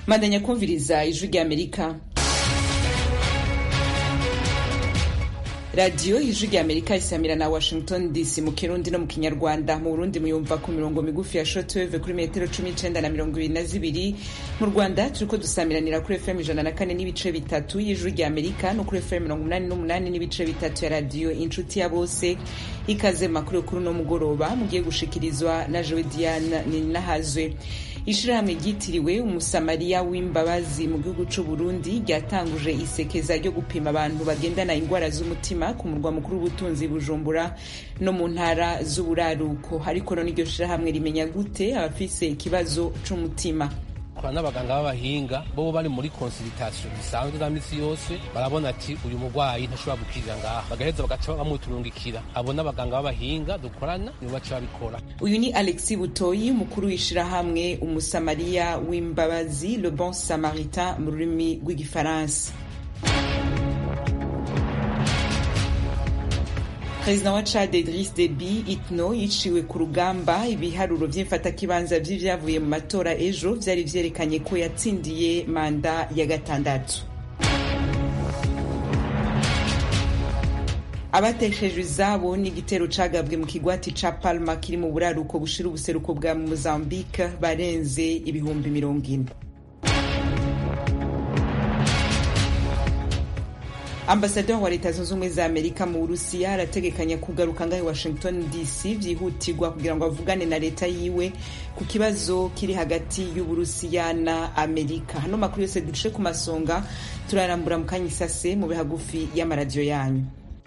mandanya kumviriza ijwi ry'amerika radiyo ijwi ry'amerika isamira na washington dc mu kirundi no mu kinyarwanda mu burundi muyumva ku mirongo migufi ya shotweve kuri metero cumi n'icenda na mirongo ibiri na zibiri mu rwanda turiko dusamiranira kuri fm ijana na kane n'ibice bitatu y'ijwi ry'amerika no kuri fm mirongo umunani n'umunani n'ibice bitatu ya radiyo inshuti ya bose ikaze makuru kuri uno mugoroba mugiye gushikirizwa na jewe diane ninahazwe ishirahamwe ryitiriwe umusamariya w'imbabazi mu gihugu c'u burundi ryatanguje isekeza ryo gupima abantu bagendana ingwara z'umutima ku murwa mukuru w'ubutunzi bujumbura no mu ntara z'uburaruko ariko none iryo shirahamwe rimenya gute abafise ikibazo c'umutima kwa n'abaganga b'abahinga bo bari muri consultation bisanzwe za misi yose barabona ati uyu murwayi ntashobora gukirira ngaha bagaheza bagaca bamuturungikira abo n'abaganga b'abahinga dukorana nibo baca babikora uyu ni alexi butoyi umukuru w'ishirahamwe umusamariya w'imbabazi le bon samaritain mu rurimi rw'igifaransa perezida wa chad idris deby itno yiciwe ku rugamba ibiharuro vy'imfatakibanza vy'ivyavuye mu matora ejo vyari vyerekanye ko yatsindiye manda ya gatandatu abateshejwe izabo n'igitero cagabwe mu kigwati ca palma kiri mu buraruko bushira ubuseruko bwa mozambique barenze ibihumbi mirongo ine ambasaderi wa leta zunze ubumwe za amerika mu burusiya arategekanya kugaruka ngaho washington dc vyihutirwa kugira ngo avugane na leta yiwe ku kibazo kiri hagati y'uburusiya na amerika hano makuru yose duce ku masonga turarambura mu kanya isase mu bihagufi y'amaradiyo yanyu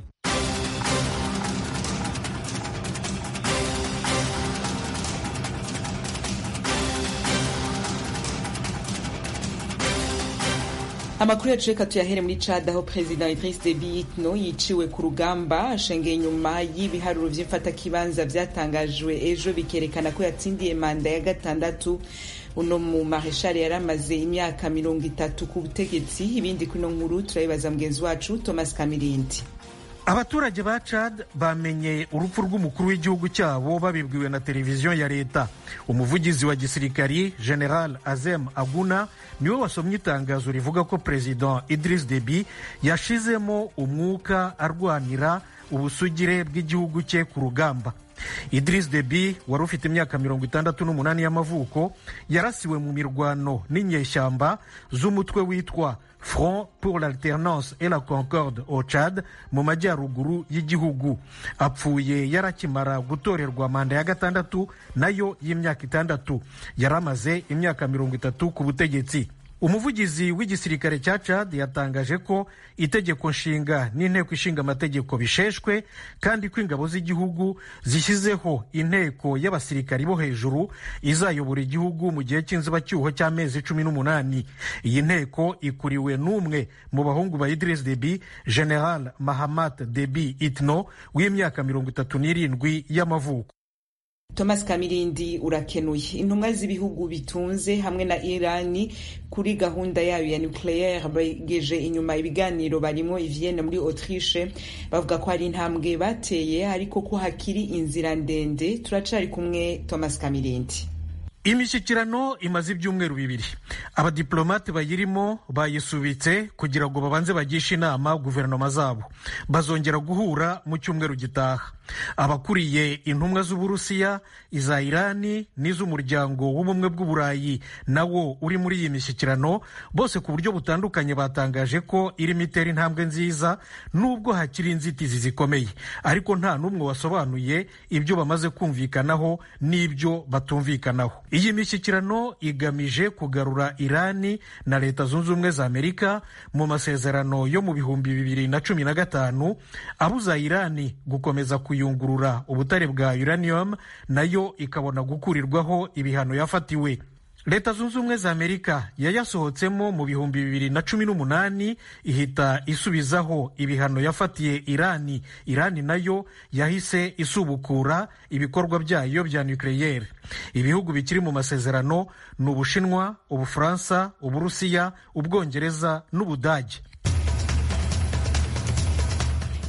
amakuru yacu reka tuyahere muri cad aho perezida idris deby itno yiciwe ku rugamba ashengeye inyuma y'ibiharuro vy'imfatakibanza vyatangajwe ejo bikerekana ko yatsindiye manda ya gatandatu uno mu mareshali yari amaze imyaka mirongo itatu ku butegetsi ibindi kuri ino nkuru turabibaza mugenzi wacu thomas kamirindi abaturage ba Chad bamenye urupfu rw'umukuru w'igihugu cyabo babibwiwe na televiziyo ya leta umuvugizi wa gisirikari general azem aguna niwe wasomye itangazo rivuga ko perezida idris deby yashizemo umwuka arwanira ubusugire bw'igihugu cye ku rugamba idris deby wari ufite imyaka mirongo itandatu n'umunani y'amavuko yarasiwe mu mirwano n'inyeshyamba z'umutwe witwa front pour l'alternance et la concorde au Chad mu majyaruguru y'igihugu apfuye yarakimara gutorerwa manda ya gatandatu nayo y'imyaka itandatu yari amaze imyaka mirongo itatu ku butegetsi umuvugizi w'igisirikare cya Chad yatangaje ko itegeko nshinga n'inteko ishinga amategeko bisheshwe kandi ko ingabo z'igihugu zishyizeho inteko y'abasirikari bo hejuru izayobora igihugu mu gihe cy'inzibacyuho cy'amezi cumi n'umunani iyi nteko ikuriwe n'umwe mu bahungu ba Idris Deby General Mahamat Deby Itno w'imyaka mirongo itatu n'irindwi y'amavuko thomas kamirindi urakenuye intumwa z'ibihugu bitunze hamwe na irani kuri gahunda yayo ya nucleaire begeje inyuma ibiganiro barimo ivienne muri autriche bavuga ko hari intambwe bateye ariko ko hakiri inzira ndende turacari kumwe thomas kamirindi imishyikirano imaze ibyumweru bibiri abadiplomate bayirimo bayisubitse kugira ngo babanze bagishe inama guverinoma zabo bazongera guhura mu cyumweru gitaha abakuriye intumwa z'uburusiya iza irani n'iz'umuryango w'ubumwe bw'uburayi nawo uri muri iyi mishyikirano bose ku buryo butandukanye batangaje ko irimo itera intambwe nziza nubwo hakiri inzitizi zikomeye ariko nta n'umwe wasobanuye ibyo bamaze kumvikanaho n'ibyo batumvikanaho iyi mishyikirano igamije kugarura irani na leta zunze ubumwe za amerika mu masezerano yo mu bihumbi bibiri na cumi na gatanu abuza irani gukomeza kuyungurura ubutare bwa uranium nayo ikabona gukurirwaho ibihano yafatiwe leta zunze ubumwe za amerika yayasohotsemo mu bihumbi bibiri na cumi n'umunani ihita isubizaho ibihano yafatiye irani irani nayo yahise isubukura ibikorwa byayo bya nucleaire ibihugu bikiri mu masezerano ni ubushinwa ubufaransa uburusiya ubwongereza n'ubudage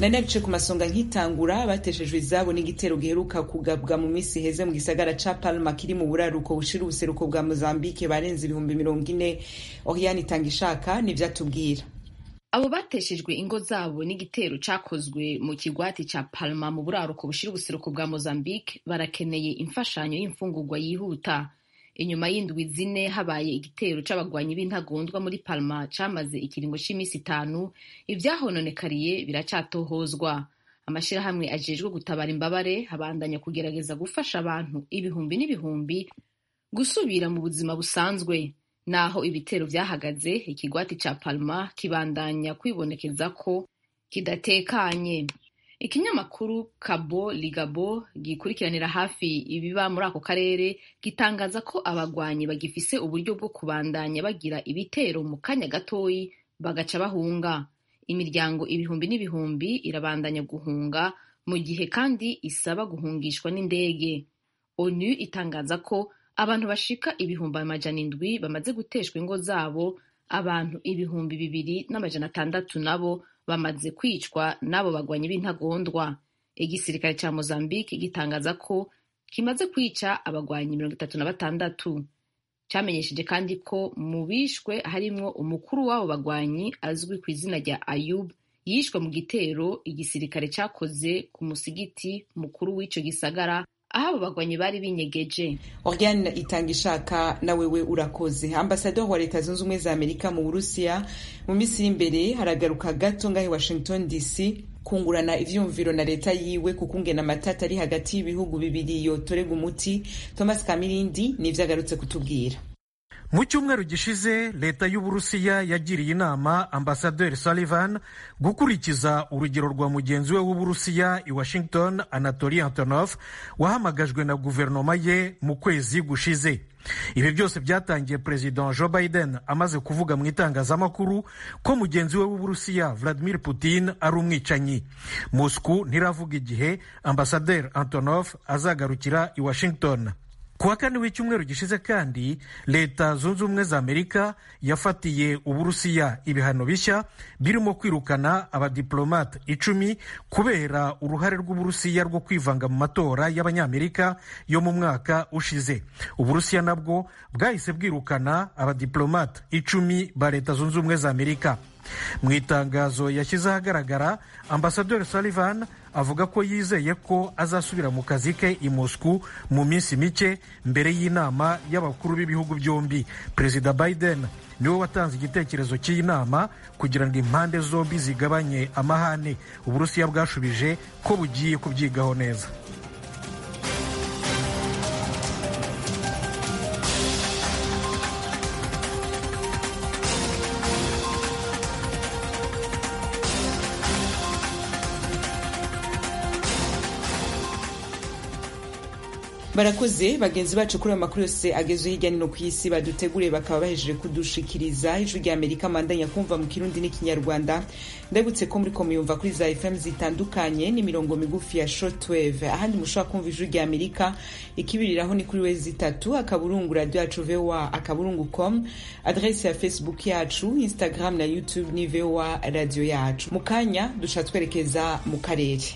nari nabice ku masonga nkitangura bateshejwe izabo n'igitero giheruka kugabwa mu minsi iheze mu gisagara ca palma kiri mu buraruko bushira ubuseruko bwa mozambique barenze ibihumbi mirongo ine oriane itanga ishaka nivyo atubwira abo bateshejwe ingo zabo n'igitero cakozwe mu kigwati ca palma mu buraruko bushira ubuseruko bwa mozambique barakeneye imfashanyo y'imfungurwa yihuta inyuma y'indwi zine habaye igitero c'abagwanyi b'intagondwa muri palma camaze ikiringo c'imisi itanu ivyahononekariye biracatohozwa amashirahamwe ajejwe gutabara imbabare abandanya kugerageza gufasha abantu ibihumbi n'ibihumbi gusubira mu buzima busanzwe naho ibitero vyahagaze ikigwati ca palma kibandanya kwibonekeza ko kidatekanye ikinyamakuru Cabo Ligabo gikurikiranira hafi ibiba muri ako karere gitangaza ko abagwanyi bagifise uburyo bwo kubandanya bagira ibitero mu kanya gatoyi bagaca bahunga imiryango ibihumbi n'ibihumbi irabandanya guhunga mu gihe kandi isaba guhungishwa n'indege onu itangaza ko abantu bashika ibihumbi amajana indwi bamaze guteshwa ingo zabo abantu ibihumbi bibiri n'amajana atandatu nabo bamaze kwicwa n'abo bagwanyi b'intagondwa igisirikare ca mozambique gitangaza ko kimaze kwica abagwanyi mirongo itatu na batandatu camenyesheje kandi ko mu bishwe harimwo umukuru w'abo bagwanyi azwi ku izina rya ayub yishwe mu gitero igisirikare cakoze ku musigiti mukuru w'ico gisagara aho abo bagwanyi bari binyegeje Oriane itanga ishaka na wewe urakoze ambasador wa leta zunze ubumwe za amerika mu burusiya mu minsi iri imbere haragaruka gato ngahe washington dc kungurana ivyumviro na leta yiwe kuko ngena amatata ari hagati y'ibihugu bibiri yotorega umuti thomas kamirindi nivyo agarutse kutubwira mu cyumweru gishize leta y'uburusiya yagiriye inama ambasaderi sullivan gukurikiza urugero rwa mugenzi we w'uburusiya i washington anatoli antonov wahamagajwe na guverinoma ye mu kwezi gushize ibi byose byatangiye perezida joe biden amaze kuvuga mu itangazamakuru ko mugenzi we w'uburusiya vladimir putin ari umwicanyi moscow ntiravuga igihe ambasaderi antonov azagarukira i washington ku wa kane w'icyumweru gishize kandi leta zunze ubumwe za amerika yafatiye uburusiya ibihano bishya birimo kwirukana abadiplomate icumi kubera uruhare rw'uburusiya rwo kwivanga mu matora y'abanyamerika yo mu mwaka ushize uburusiya nabwo bwahise bwirukana abadiplomate icumi ba leta zunze ubumwe za amerika mu itangazo yashyize ahagaragara ambasaderi sullivan avuga ko yizeye ko azasubira mu kazi ke i moscou mu minsi mike mbere y'inama y'abakuru b'ibihugu byombi perezida biden niwe watanze igitekerezo cy'iyi nama kugira ngo impande zombi zigabanye amahane uburusiya bwashubije ko bugiye kubyigaho neza barakoze bagenzi bacu kuri ayo makuru yose agezweho hirya no hino ku isi baduteguriye bakaba bahejeje kudushikiriza ijwi rya amerika mandanya kumva mu kirundi n'ikinyarwanda ndabutse ko muri ko muyumva kuri za fm zitandukanye n'imirongo migufi ya shortwave ahandi mushobora kumva ijwi rya amerika ikibiriraho ni kuri wezi itatu akaburungu radio yacu voa akaburungu com adrese ya facebook yacu instagram na youtube ni voa radio yacu mu kanya dusha twerekeza mu karere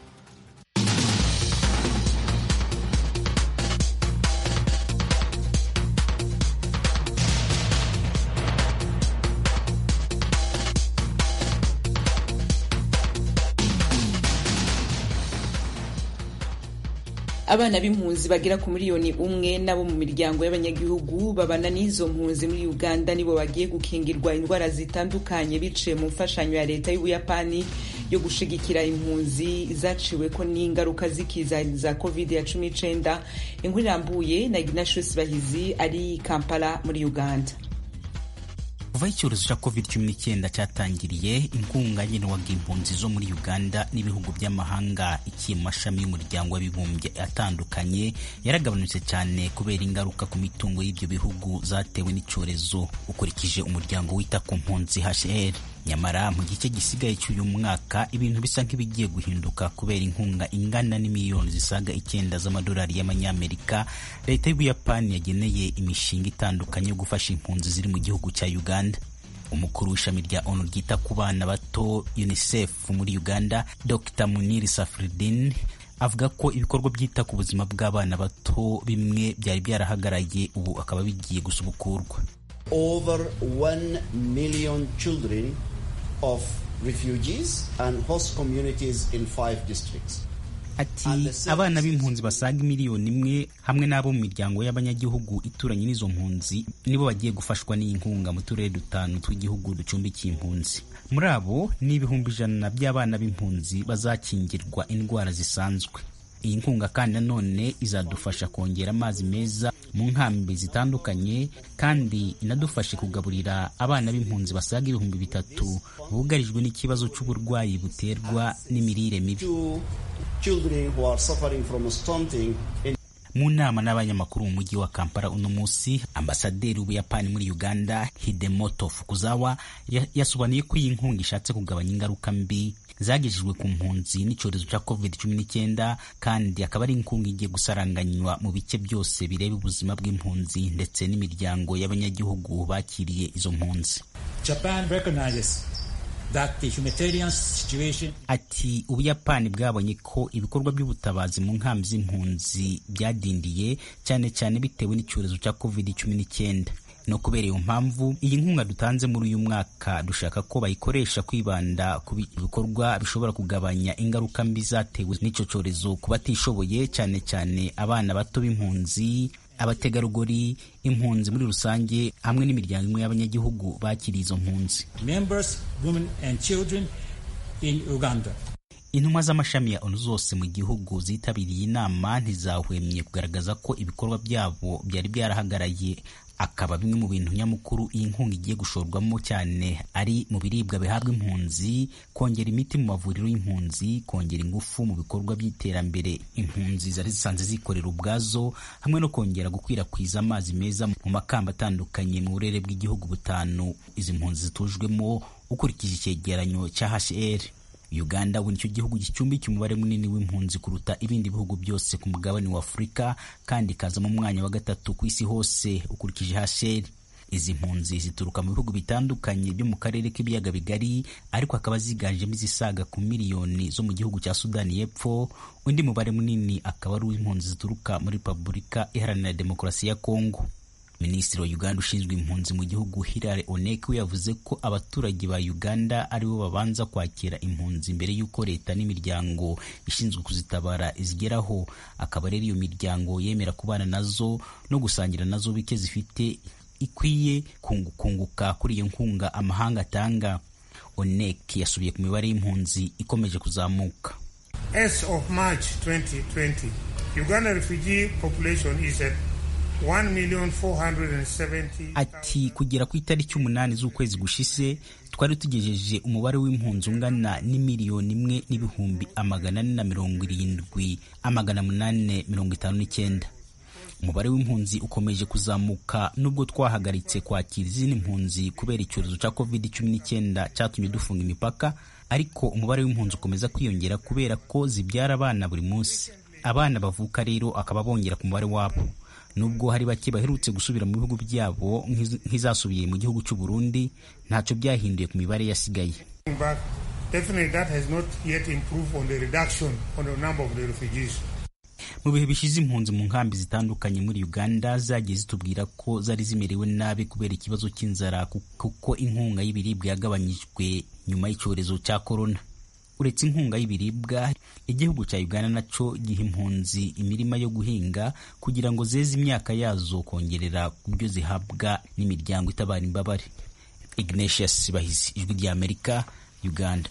abana b'impunzi bagera ku miliyoni umwe nabo mu miryango y'abanyagihugu babana n'izo mpunzi muri uganda nibo bagiye gukingirwa indwara zitandukanye biciye mu mfashanyo ya leta y'ubuyapani yo gushigikira impunzi zaciwe ko n'ingaruka z'ikiza za covid ya cumi n'icenda inkuru irambuye na ignatius bahizi ari kampala muri uganda kuva icyorezo cya covid cumi n'icyenda cyatangiriye inkunga yagenerwaga impunzi zo muri uganda n'ibihugu by'amahanga ikiye mu mashami y'umuryango w'abibumbye atandukanye yaragabanutse cyane kubera ingaruka ku mitungo y'ibyo bihugu zatewe n'icyorezo ukurikije umuryango wita ku mpunzi hr nyamara mu gice gisigaye cy'uyu mwaka ibintu bisa nk'ibigiye guhinduka kubera inkunga ingana n'imiliyoni zisaga icyenda z'amadolari y'amanyamerika leta y'ubuyapani yageneye imishinga itandukanye yo gufasha impunzi ziri mu gihugu cya uganda umukuru w'ishami rya onu ryita ku bana bato unicef muri uganda dr muniri safridin avuga ko ibikorwa byita ku buzima bw'abana bato bimwe byari byarahagaraye ubu akaba bigiye gusubukurwa over 1 million children of refugees and host communities in five districts ati abana b'impunzi basaga miliyoni imwe hamwe n'abo mu miryango y'abanyagihugu ituranye n'izo mpunzi nibo bagiye gufashwa n'iyi nkunga mu turere dutanu tw'igihugu ducumbikiye impunzi muri abo ni ibihumbi ijana by'abana b'impunzi bazakingirwa indwara zisanzwe iyi nkunga kandi nanone izadufasha kongera amazi meza mu nkambi zitandukanye kandi inadufashe kugaburira abana b'impunzi basaga ibihumbi bitatu bugarijwe n'ikibazo cy'uburwayi buterwa n'imirire mibi mu nama n'abanyamakuru mu mujyi wa kampala uno munsi ambasaderi w'ubuyapani muri uganda hidemoto fukuzawa yasobanuye ko iyi nkunga ishatse kugabanya ingaruka mbi zagejejwe ku mpunzi n'icyorezo cya covid cumi n'icyenda kandi akaba ari inkunga igiye gusaranganywa mu bice byose bireba ubuzima bw'impunzi ndetse n'imiryango y'abanyagihugu bakiriye izo mpunzi Japan recognizes that the humanitarian situation ati ubuyapani bwabonye ko ibikorwa by'ubutabazi mu nkambi z'impunzi byadindiye cyane cyane bitewe n'icyorezo cya covid cumi n'icyenda no kubera iyo mpamvu iyi nkunga dutanze muri uyu mwaka dushaka ko bayikoresha kwibanda ku bikorwa bishobora kugabanya ingaruka mbi zatewe n'icyo cyorezo ku batishoboye cyane cyane abana bato b'impunzi abategarugori impunzi muri rusange hamwe n'imiryango imwe y'abanyagihugu bakiriye izo mpunzi members women and children in uganda intumwa z'amashami ya onu zose mu gihugu zitabiriye inama ntizahwemye kugaragaza ko ibikorwa byabo byari byarahagaraye akaba bimwe mu bintu nyamukuru iyi nkunga igiye gushorwamo cyane ari mu biribwa bihabwa impunzi kongera imiti mu mavuriro y'impunzi kongera ingufu mu bikorwa by'iterambere impunzi zari zisanzwe zikorera ubwazo hamwe no kongera gukwirakwiza amazi meza mu makamba atandukanye mu burere bw'igihugu butanu izi mpunzi zitujwemo ukurikije icyegeranyo cya HCR uganda ubu nicyo gihugu gicumbikiye umubare munini w'impunzi kuruta ibindi bihugu byose ku mugabane wa afurika kandi ikaza mu mwanya wa gatatu ku isi hose ukurikije hasheri izi mpunzi zituruka mu bihugu bitandukanye byo mu karere k'ibiyaga bigari ariko hakaba ziganjemo izisaga ku miliyoni zo mu gihugu cya sudani y'epfo undi mubare munini akaba ari uw'impunzi zituruka muri repubulika iharanira demokarasi ya kongo minisitiri wa uganda ushinzwe impunzi mu gihugu hilary onek we yavuze ko abaturage ba uganda aribo babanza kwakira impunzi mbere y'uko leta n'imiryango ishinzwe kuzitabara izigeraho akaba rero iyo miryango yemera kubana nazo no gusangira nazo bike zifite ikwiye kunguka kuri iyo nkunga amahanga atanga onek yasubiye ku mibare y'impunzi ikomeje kuzamuka As of March 2020, Uganda refugee population is at ati kugera ku itariki umunani z'ukwezi gushize twari tugejeje umubare w'impunzi ungana n'imiliyoni imwe n'ibihumbi amagana ane na mirongo irindwi amagana munani mirongo itanu n'icyenda umubare w'impunzi ukomeje kuzamuka nubwo twahagaritse kwakira izindi mpunzi kubera icyorezo cya covid cumi n'icyenda cyatumye dufunga imipaka ariko umubare w'impunzi ukomeza kwiyongera kubera ko zibyara abana buri munsi abana bavuka rero akaba bongera ku mubare wabo nubwo hari bake baherutse gusubira mu bihugu byabo nk'izasubiye mu gihugu cy'u Burundi ntacyo byahinduye ku mibare yasigaye mu bihe bishize impunzi mu nkambi zitandukanye muri uganda zagiye zitubwira ko zari zimerewe nabi kubera ikibazo cy'inzara kuko inkunga y'ibiribwa yagabanyijwe nyuma y'icyorezo cya korona uretse inkunga y'ibiribwa igihugu cya uganda nacyo giha impunzi imirima yo guhinga kugira ngo zeze imyaka yazo kongerera ku byo zihabwa n'imiryango itabara imbabare ignatius bahizi ijwi ry'amerika uganda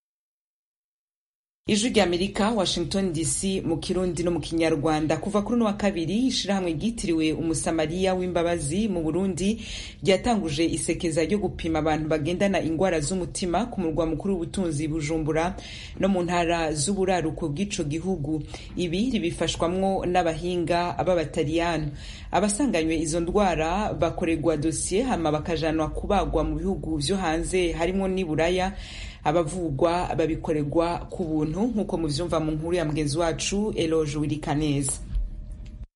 ijwi ry'amerika washington dc mu kirundi no mu kinyarwanda kuva kuri uno wa kabiri ishirahamwe ryitiriwe umusamariya w'imbabazi mu burundi ryatanguje isekeza ryo gupima abantu bagendana ingwara z'umutima ku murwa mukuru w'ubutunzi bujumbura no mu ntara z'uburaruko bw'ico gihugu ibi ribifashwamwo n'abahinga b'abataliyano abasanganywe izo ndwara bakorerwa dosiye hama bakajanwa kubagwa mu bihugu vyo hanze harimo n'i buraya abavugwa babikorerwa ku buntu nk'uko muvyumva mu nkuru ya mugenzi wacu eloge wirikaneza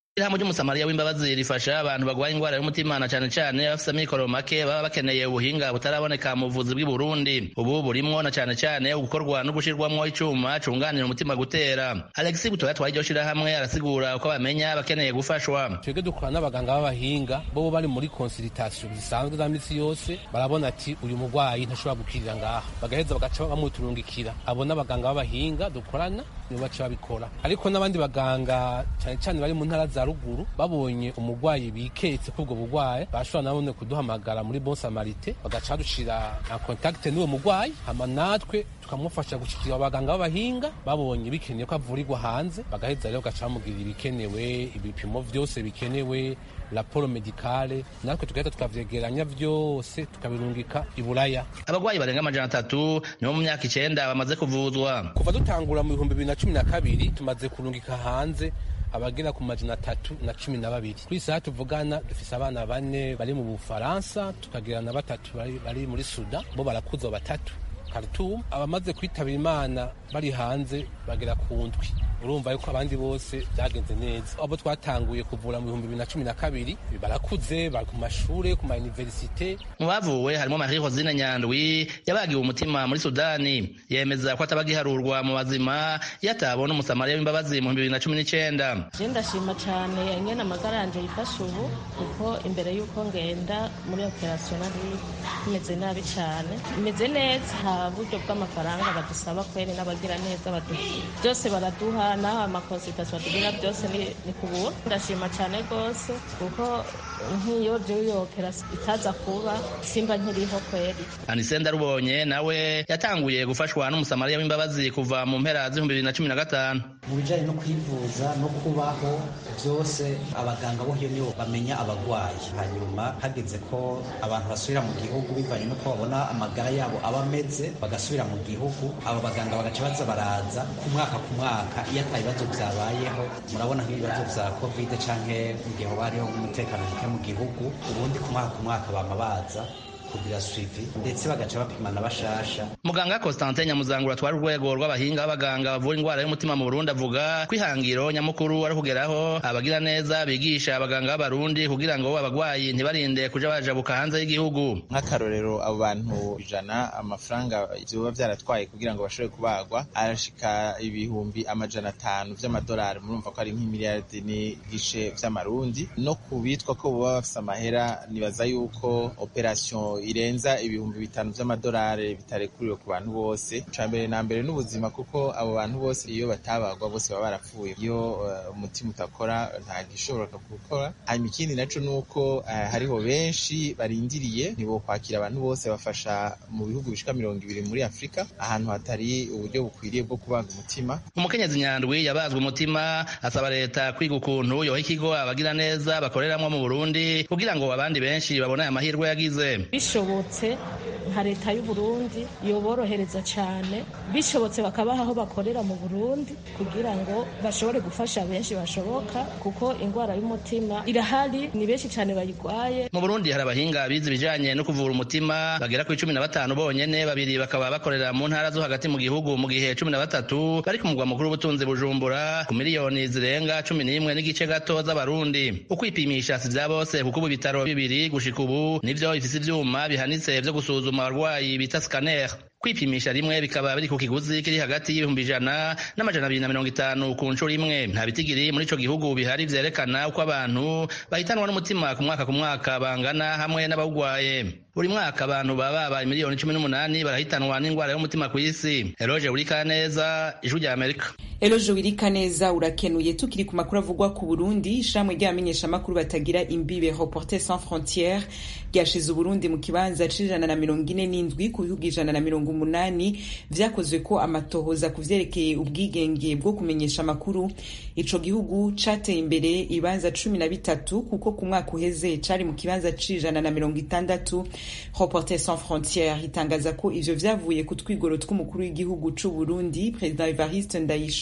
Ishirahamwe ry'umusamariya w'imbabazi rifasha abantu bagwaye ingwara y'umutima na cane cane abafise amikoro make baba bakeneye ubuhinga butaraboneka mu buvuzi bw'i Burundi ubu burimwo na cane cane gukorwa no gushirwamwo icuma cunganira umutima gutera Alexis Butoya twari iryo shirahamwe arasigura uko bamenya bakeneye gufashwa twebwe dukorana n'abaganga b'abahinga bo bari muri consultation zisanzwe za misi yose barabona ati uyu murwayi ntashobora gukirira ngaha bagaheza bagaca bamuturungikira abo n'abaganga b'abahinga dukorana nibo baca babikora ariko n'abandi baganga cane cane bari mu ntara za ruguru babonye umurwayi biketse k'ubwo burwayi bashobora nabone kuduhamagara muri bon samarite bagaca badushira en contact n'uwo murwayi hama natwe tukamufasha gushikira abaganga b'abahinga babonye bikeneye ko avurirwa hanze bagaheza rero bagaca bamubwira ibikenewe ibipimo vyose bikenewe raporo medikale natwe tugahita tukavyegeranya vyose tukabirungika i buraya abagwayi barenga amajana atatu nibo mu myaka icenda bamaze kuvuzwa kuva dutangura mu bihumbi bibiri na cumi na kabiri tumaze kurungika hanze abagera ku majana atatu na cumi na babiri kuri isaha tuvugana dufise abana bane bari mu bufaransa tukagira na batatu bari, bari muri suda bo barakuza batatu Khartoum abamaze kwitabira imana bari hanze bagera ku ndwi urumva yuko abandi bose byagenze neza abo twatanguye kuvura mu bihumbi bibiri na cumi na kabiri barakuze bari ku mashure ku ma universite mu bavuwe harimo Marie Rosine Nyandwi yabagiwe umutima muri Sudani yemeza ko atabagiharurwa mu bazima yatabona umusamariya w'imbabazi mu bihumbi bibiri na cumi n'icenda je ndashima cane ingene amagara yanje yifashe ubu kuko imbere y'uko ngenda muri operation nari meze nabi cane meze neza nta buryo bw'amafaranga badusaba kweri n'abagira neza byose baraduha naho amakonsultation batugira byose ni ku buntu ndashima cyane rwose kuko nk'iyo by'uyo operasiyo itaza kuba simba nkiriho kweri anise ndarubonye nawe yatanguye gufashwa n'umusamariya w'imbabazi kuva mu mpera z'ibihumbi bibiri na cumi na gatanu mu bijyanye no kwivuza no kubaho byose abaganga bo nibo bamenya abarwayi hanyuma hageze ko abantu basubira mu gihugu bivanye n'uko babona amagara yabo aba ameze bagasubira mu gihugu abo baganga bagaca baza baraza ku mwaka ku mwaka iyo ata bibazo byabayeho murabona nk'ibibazo bya kovide cyangwa mu gihe hoba hariho umutekano muke mu gihugu ubundi ku mwaka ku mwaka bama baza kugira suivi ndetse bagaca bapimana bashasha muganga Constantin Nyamuzangura twari urwego rw'abahinga b'abaganga bavura indwara y'umutima mu Burundi avuga ko ihangiro nyamukuru ari kugeraho abagira neza bigisha abaganga b'abarundi kugira ngo abagwayi ntibarinde kuja bajabuka hanze y'igihugu nk'akarorero abo bantu ijana amafaranga vyoba vyaratwaye kugira ngo bashobore kubagwa arashika ibihumbi amajana atanu vy'amadolari murumva ko ari nk'imiliyardi n'igice vy'amarundi no ku bitwa ko boba bafise amahera nibaza yuko operation irenza ibihumbi bitanu vy'amadolari bitarekuriwe ku bantu bose ca mbere na mbere n'ubuzima kuko abo bantu bose iyo batabagwa bose baba barapfuye iyo umutima uh, utakora nta gishobora gukora hanyuma ikindi naco nuko uh, hariho benshi barindiriye nibo kwakira abantu bose bafasha mu bihugu bishika mirongo ibiri muri afurika ahantu hatari uburyo bukwiriye bwo kubaga umutima umukenyezi nyandwi yabazwe umutima asaba leta kwiga ukuntu yoha ikigo abagira neza bakoreramwo mu burundi kugira ngo abandi benshi babone aya mahirwe yagize bishobotse nka leta y'u Burundi yoborohereza cyane bishobotse bakabaha aho bakorera mu Burundi kugira ngo bashobore gufasha benshi bashoboka kuko indwara y'umutima irahari ni benshi cyane bayirwaye mu Burundi hari abahinga bize ibijanye no kuvura umutima bagera ku cumi na batanu bonyene babiri bakaba bakorera mu ntara zo hagati mu gihugu mu gihe cumi na batatu bari ku mugwa mukuru w'ubutunzi Bujumbura ku miliyoni zirenga cumi n'imwe n'igice gato z'abarundi ukwipimisha si vya bose kuko ubu ibitaro bibiri gushika ubu nivyo bifise ivyuma bihanitse vyo gusuzuma abarwayi bita scanner kwipimisha rimwe bikaba biri ku kiguzi kiri hagati y'ibihumbi ijana n'amajana abiri na mirongo itanu ku nshuro imwe nta bitigiri muri ico gihugu bihari vyerekana uko abantu bahitanwa n'umutima ku mwaka ku mwaka bangana hamwe n'abawugwaye buri mwaka abantu baba babaye miliyoni cumi n'umunani barahitanwa n'indwara y'umutima ku isi eroge urikaneza ijwi rya amerika eloje wirikaneza urakenuye tukiri ku makuru avugwa ku burundi ishamwe ry'abamenyeshamakuru batagira imbibe reporter sans frontiere ryashize uburundi mu kibanza c'ijana na mirongo ine n'indwi ku bihugu ijana na mirongo umunani vyakozwe ko amatohoza ku vyerekeye ubwigenge bwo kumenyesha amakuru ico gihugu cateye imbere ibibanza cumi na bitatu kuko ku mwaka uheze cari mu kibanza c'ijana na mirongo itandatu reporter sans frontiere itangaza ko ivyo vyavuye ku twigoro tw'umukuru w'igihugu c'uburundi perezida evariste ndayishimiye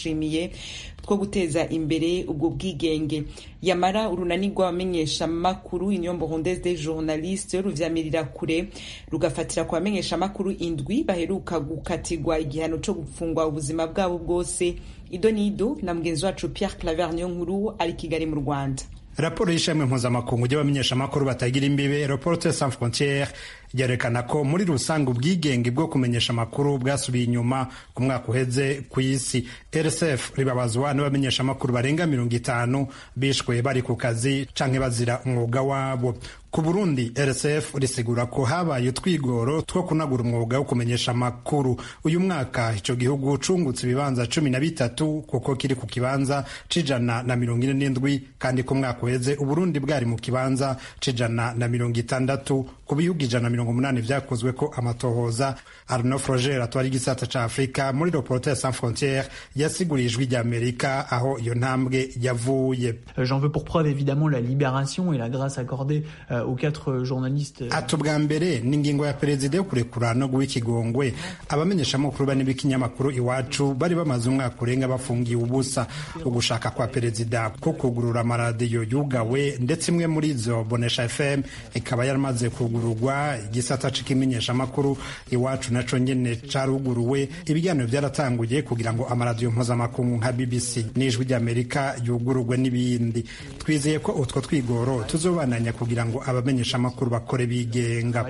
ndayishimiye two guteza imbere ubwo bwigenge yamara urunani rw'abamenyeshamakuru union burundaise des journalistes ruvyamirira kure rugafatira ku bamenyeshamakuru indwi baheruka gukatirwa igihano co gupfungwa ubuzima bwabo bwose ido nido na mugenzi wacu pierre claver niyo nkuru ari kigali mu rwanda raporo y'ishami mpuzamakungu ry'abamenyeshamakuru batagira imbibe reporte sans frontiere ryerekana ko muri rusange ubwigenge bwo kumenyesha amakuru bwasubiye inyuma ku mwaka uheze ku isi rsf ribabazwa n'abamenyeshamakuru barenga mirongo itanu bishwe bari ku kazi canke bazira umwuga wabo ku burundi rsf risigura ko habaye utwigoro two kunagura umwuga wo kumenyesha amakuru uyu mwaka ico gihugu cungutse ibibanza cumi na bitatu kuko kiri ku kibanza c'ijana na mirongo ine n'indwi kandi ku mwaka uheze uburundi bwari mu kibanza c'ijana na mirongo itandatu ku bihugu ijana na mirongo umunani vyakozwe ko amatohoza arno froger atwara igisata ca afurika muri reporter sans frontiere yasiguriye ijwi ry'amerika aho iyo ntambwe yavuye j'en veux pour preuve évidemment la libération et la grâce accordée euh, aux quatre journalistes ati ubwa mbere ni ingingo ya perezida yo kurekura no guha ikigongwe abamenyeshamakuru bane b'ikinyamakuru iwacu bari bamaze umwaka urenga bafungiye ubusa ugushaka kwa perezida ko kugurura amaradiyo yugawe ndetse imwe muri izo bonesha fm ikaba yaramaze kugururwa igisata c'ikimenyeshamakuru iwacu naco nyene caruguruwe ibiganiro byaratanguye kugira ngo amaradiyo mpuzamakungu nka bbc n'ijwi ry'amerika yugururwe n'ibindi twizeye ko utwo twigoro tuzobananya kugira ngo abamenyeshamakuru bakore bigenga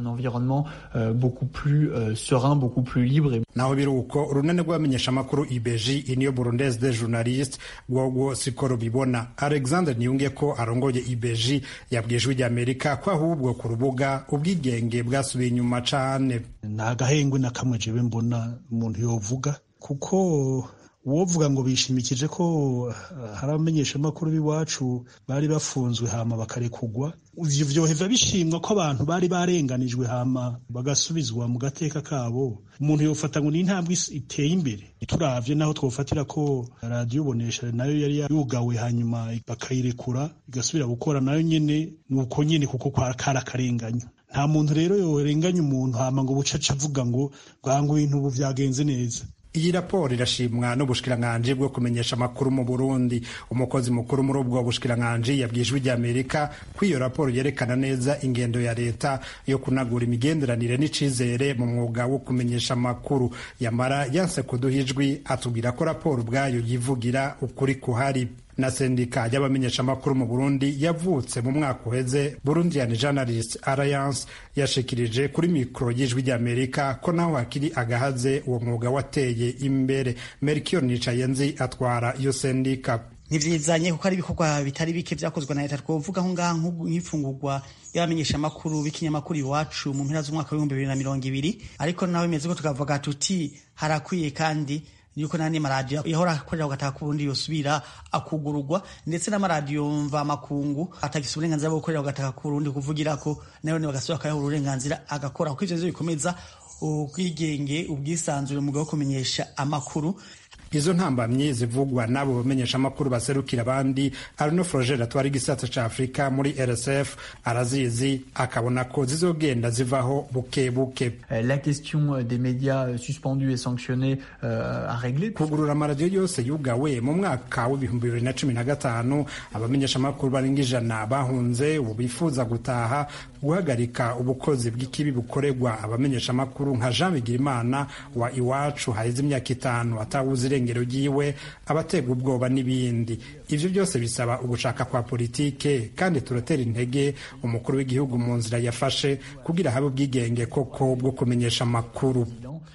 naho biri uko urunani rw'abamenyeshamakuru ibeji iniyo burundaise des journalistes rwogwo siko rubibona alexander niyunge ko arongoye ibeji yabwiye ijwi ry'amerika ko ahubwo ku rubuga ubwigenge bwasubiye inyuma cane ni agahengwe na kamwe jewe mbona umuntu yovuga kuko wovuga ngo bishimikije ko hari abamenyeshamakuru b'iwacu bari bafunzwe hama bakarekugwa ivyo vyoheva bishimwa ko abantu bari barenganijwe hama bagasubizwa mu gateka kabo umuntu yofata ngo ni intambwe iteye imbere turavye naho twofatira ko radiyo bonesha nayo yari yugawe hanyuma bakayirekura igasubira gukora nayo nyene nuko nyene kuko kari akarenganyo nta muntu rero yorenganya umuntu hama ngo bucaca avuga ngo bwangu ibintu ubu vyagenze neza iyi raporo irashimwa n'ubushikiranganji bwo kumenyesha amakuru mu burundi umukozi mukuru muri ubwo bushikiranganji yabwiye ijwi ry'amerika ko iyo raporo yerekana neza ingendo ya leta yo kunagura imigenderanire n'icizere mu mwuga wo kumenyesha amakuru yamara yanse kuduha ijwi atubwira ko raporo ubwayo yivugira ukuri kuhari na sendika y'abamenyeshamakuru mu burundi yavutse mu mwaka uheze burundian journalist alliance yashikirije kuri mikoro y'ijwi ry'amerika ko naho hakiri agahaze uwo mwuga wateye imbere melchior nicayenzi atwara iyo sendika ntivyizanye kuko ari ibikorwa bitari bike vyakozwe na leta twovuga aho ngaha nk'ifungurwa y'abamenyeshamakuru b'ikinyamakuru iwacu mu mpera z'umwaka w'ibihumbi bibiri na mirongo ibiri ariko naho bimeze ko tukavuga tuti harakwiye kandi yuko nandi maradiyo yahora akorera ugataha ku burundi yosubira akugururwa ndetse n'amaradiyo mva makungu atagisa uburenganzira bwo gukorera ugataha ku burundi kuvugirako nayo bagasubira akayaha uburenganzira agakora kuko ivyo bikomeza ubwigenge ubwisanzure mu wo kumenyesha amakuru izo ntambamyi zivugwa n'abo bamenyeshamakuru baserukira abandi arno froger atwara igisata ca afurika muri rsf arazizi akabona ko zizogenda zivaho buke buke la question des médias suspendus et sanctionnés euh, à régler kugurura amaradiyo yose yugawe mu mwaka w'ibihumbi bibiri na cumi na gatanu abamenyeshamakuru barenga ijana bahunze ubu bifuza gutaha guhagarika ubukozi bw'ikibi bukorerwa abamenyeshamakuru nka jean bigirimana wa iwacu haheze imyaka itanu atawuzi irengero ryiwe abatega ubwoba n'ibindi ivyo byose bisaba ugushaka kwa politike kandi turatera intege umukuru w'igihugu mu nzira yafashe kugira habe ubwigenge koko bwo kumenyesha amakuru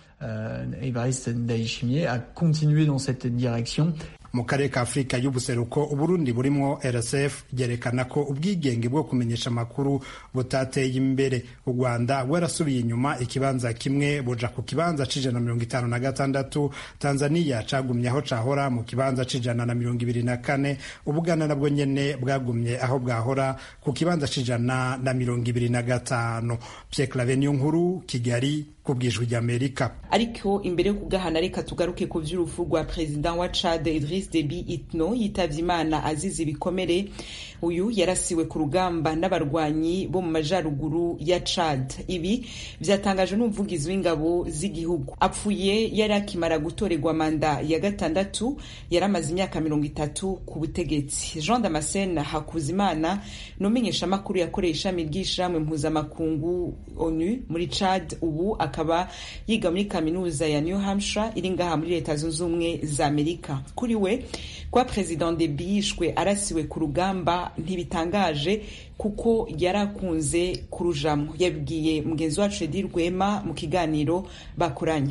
uh, Evariste Ndayishimiye a continué dans cette direction mu karere ka afurika y'ubuseruko uburundi burimwo rsf byerekana ko ubwigenge bwo kumenyesha amakuru butateye imbere u rwanda rwarasubiye inyuma ikibanza kimwe buja ku kibanza c'ijana na mirongo itanu na gatandatu tanzania cagumye aho cahora mu kibanza c'ijana na mirongo ibiri na kane ubuganda nabwo nyene bwagumye aho bwahora ku kibanza c'ijana na mirongo ibiri na gatanu pierre clave niyo nkuru kigali kubwijwi ry'amerika ariko imbere yo kugahana reka tugaruke ku vy'urupfu rwa perezida wa chad idris idris debi itno yitavye imana azize ibikomere uyu yarasiwe ku rugamba n'abarwanyi bo mu majaruguru ya chad ibi vyatangajwe n'umuvugizi w'ingabo z'igihugu apfuye yari akimara gutorerwa manda ya gatandatu yari amaze imyaka mirongo itatu ku butegetsi jean damascene hakuzimana ni umenyeshamakuru yakoreye ishami ry'ishirahamwe mpuzamakungu onu muri chad ubu akaba yiga muri kaminuza ya new hampshire iri ngaha muri leta zunze ubumwe za amerika kuri we kwa president debi yishwe arasiwe ku rugamba ntibitangaje kuko yari akunze kurujamo yabibwiye mugenzi wacu edi rwema mu kiganiro bakoranye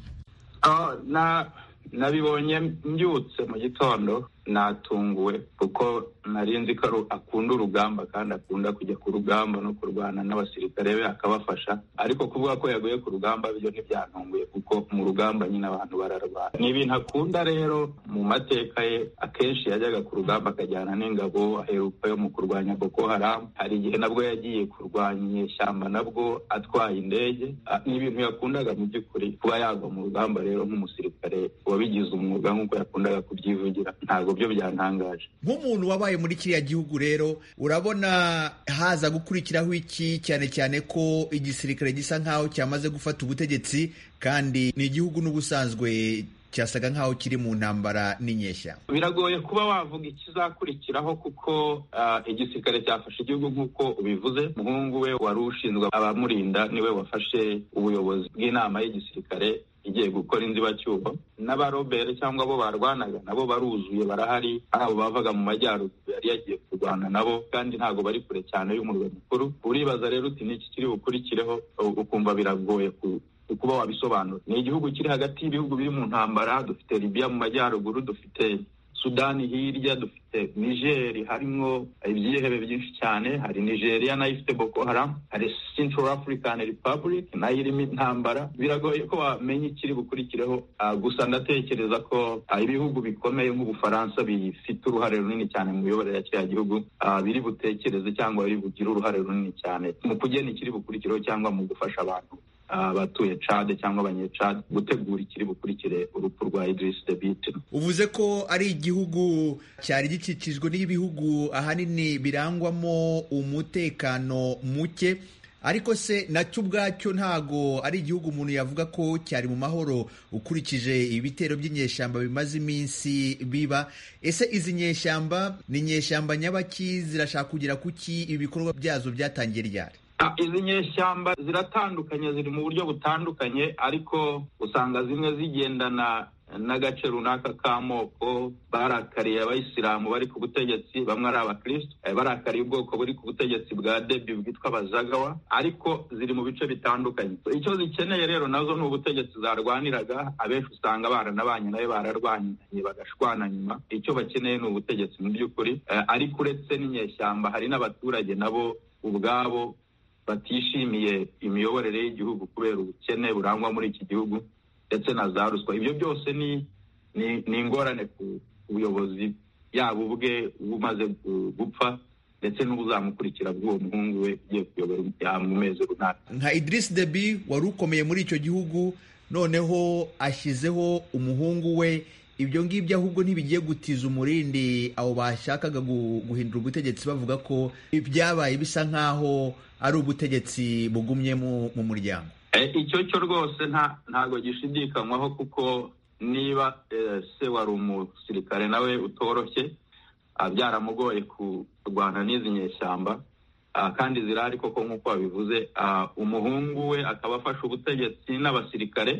nabibonye mbyutse mu gitondo natunguwe kuko nari nzi ko akunda urugamba kandi akunda kujya ku rugamba no kurwana n'abasirikare be akabafasha ariko kuvuga ko yaguye ku rugamba byo ntibyantunguye kuko mu rugamba nyine abantu bararwana ni ibintu akunda rero mu mateka ye akenshi yajyaga ku rugamba akajyana n'ingabo aheruka yo mu kurwanya boko haramu hari igihe nabwo yagiye kurwanya inyeshyamba nabwo atwaye indege ni ibintu yakundaga mu by'ukuri kuba yagwa mu rugamba rero nk'umusirikare wabigize umwuga nk'uko yakundaga kubyivugira ntabwo byo byantangaje nk'umuntu wabaye muri kiriya gihugu rero urabona haza gukurikiraho iki cyane cyane ko igisirikare gisa nk'aho cyamaze gufata ubutegetsi kandi ni igihugu n'ubusanzwe cyasaga nk'aho kiri mu ntambara n'inyeshya biragoye kuba wavuga ikizakurikiraho kuko igisirikare cyafashe igihugu nk'uko ubivuze umuhungu we wari ushinzwe abamurinda niwe wafashe ubuyobozi bw'inama y'igisirikare igiye gukora inzibacyuho n'abarobere cyangwa abo barwanaga nabo baruzuye barahari abo bavaga mu majyaruguru yari yagiye kurwana nabo kandi ntabwo bari kure cyane y'umurwa mukuru uribaza rero uti n'iki kiri bukurikireho ukumva biragoye kuba wabisobanura ni igihugu kiri hagati y'ibihugu biri mu ntambara dufite libiya mu majyaruguru dufite sudani hirya dufite nigeri harimo ibyihebe byinshi cyane hari nigeria nayo ifite boko haram hari central african republic nayo irimo intambara biragoye ko wamenya ikiri bukurikireho gusa ndatekereza ko ibihugu bikomeye nk'ubufaransa bifite uruhare runini cyane mu miyoborere ya kiriya gihugu biri butekereze cyangwa biri bugire uruhare runini cyane mu kugena ikiri bukurikireho cyangwa mu gufasha abantu abatuye cade cyangwa abanyecade gutegura ikiri bukurikire urupfu rwa Idris Deby Itno uvuze ko ari igihugu cyari gikikijwe n'ibihugu ahanini birangwamo umutekano muke ariko se nacyo ubwacyo ntago ari igihugu umuntu yavuga ko cyari mu mahoro ukurikije ibitero by'inyeshyamba bimaze iminsi biba ese izi nyeshyamba ni inyeshyamba nyabaki zirashaka kugera kuki ibikorwa byazo byatangiye ryari izi nyeshyamba ziratandukanye ziri mu buryo butandukanye ariko usanga zimwe zigendana n'agace runaka k'amoko barakariye abayisilamu bari ku butegetsi bamwe ari abakristo barakariye ubwoko buri ku butegetsi bwa debi bwitwa abazagawa ariko ziri mu bice bitandukanye icyo zikeneye rero nazo ni ubutegetsi zarwaniraga abenshi usanga baranabanye nayo bararwanye bagashwana nyuma icyo bakeneye ni ubutegetsi mu by'ukuri ariko uretse n'inyeshyamba hari n'abaturage nabo ubwabo batishimiye imiyoborere y'igihugu kubera ubukene burangwa muri iki gihugu ndetse na za ruswa ibyo byose ni ni ingorane ku buyobozi yaba ubwe bumaze gupfa ndetse n'ubuzamukurikira bw'uwo muhungu we ugiye kuyobora mu mezi runaka nka Idris Deby wari ukomeye muri icyo gihugu noneho ashyizeho umuhungu we ibyo ngibyo ahubwo ntibigiye gutiza umurindi abo bashakaga guhindura ubutegetsi bavuga ko ibyabaye bisa nk'aho ari ubutegetsi bugumye mu muryango icyo cyo rwose ntabwo gishidikanywaho kuko niba se wari umusirikare nawe utoroshye byaramugoye kurwana n'izi nyeshyamba kandi zirahari koko nk'uko wabivuze umuhungu we akaba afashe ubutegetsi n'abasirikare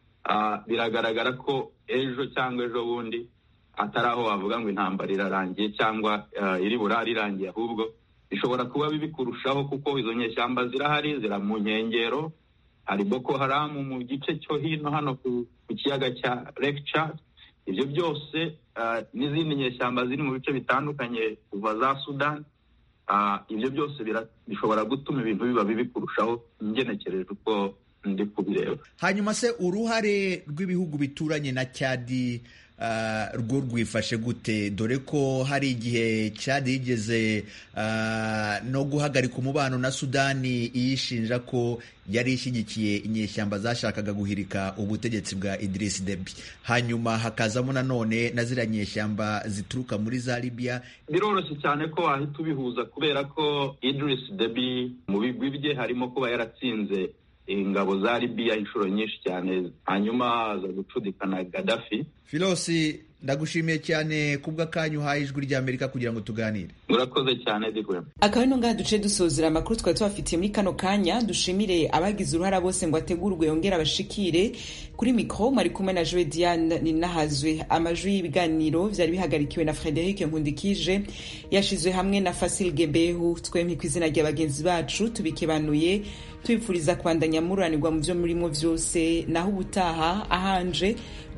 biragaragara ko ejo cyangwa ejo bundi atari aho wavuga ngo intambara irarangiye cyangwa iri burare irangiye ahubwo bishobora kuba bibi kurushaho kuko izo nyeshyamba zirahari zira mu nkengero hari boko haramu mu gice cyo hino hano ku kiyaga cya Lake Chad ibyo byose n'izindi nyeshyamba ziri mu bice bitandukanye kuva za sudani ibyo byose bishobora gutuma ibintu biba bibi kurushaho ngenekereje uko ndi kubireba hanyuma se uruhare rw'ibihugu bituranye na cyadi uh, rwo rwifashe gute dore ko hari igihe Chad yigeze uh, no guhagarika umubano na Sudani iyishinja ko yari ishyigikiye inyeshyamba zashakaga guhirika ubutegetsi bwa Idris Deby hanyuma hakazamo nanone na ziriya nyeshyamba zituruka muri za Libya biroroshye cyane ko wahita ubihuza kubera ko Idris Deby mu bigwi bye harimo kuba yaratsinze ingabo za Libya inshuro nyinshi cyane hanyuma aza gucudikana Gaddafi Filosi ndagushimiye cyane kubw'akanya uhaye ijwi ry'Amerika kugira ngo tuganire murakoze cyane digwe akaba ino ngaha duce dusozera amakuru twari tubafitiye muri kano kanya dushimire abagize uruhara bose ngo ategurwe yongere abashikire kuri mikoro mwari kumwe na joe diane ninahazwe amajwi y'ibiganiro byari bihagarikiwe na frederic nkundikije yashizwe hamwe na fasil gebehu twemye ku izina rya bagenzi bacu tubikebanuye tubipfuriza kubandanya mururanirwa mu byo murimo byose naho ubutaha ahanje